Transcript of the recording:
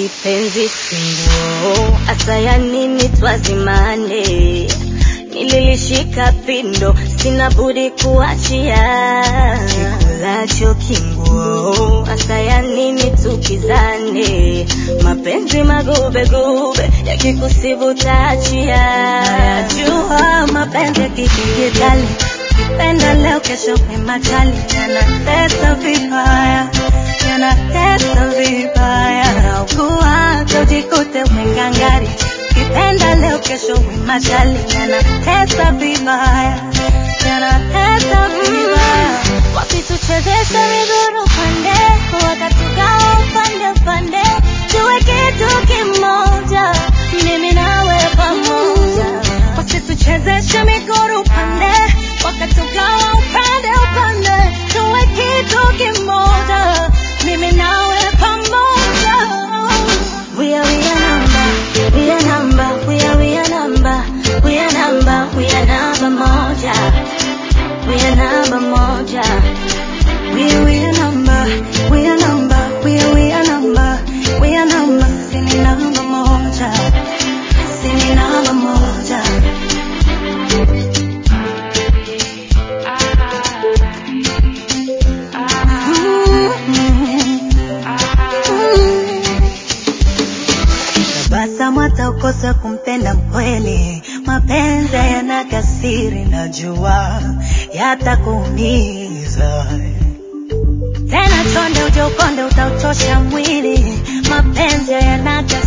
kipenzi singuo, asa ya nini twazimane? Nililishika pindo, sina budi kuachia. Kikulacho kinguo, asa ya nini tukizane? Mapenzi magube gube, yakikusibu taachia. Jua mapenzi yakikijitali, kipenda leo, kesho kwemachali, yanatesa vibaya yanatesa vibaya, naugua tojikute umengangari, kipenda leo kesho wimachali, yanatesa vibaya, yanatesa vibaya, wakituchezesha miguru pande, wakatugawa upande upande, tuwe kitu kimoja, mimi nawe pamoja, wasituchezeshe miguru pande, wakatugawa upande upande, tuwe kitu kimoja, mimi nawe pamoja. We are we are number, we are number, we are we are number, we are number, we are number moja, we are number moja. We are we are number, we are number, we are we are number, we are number, sini namba moja, sini namba moja. Tabasamu hata ukosa kumpenda mkweli, mapenzi yana kasiri, najua yatakuumiza tena. Chonde uje ukonde, utauchosha mwili, mapenzi yana kasiri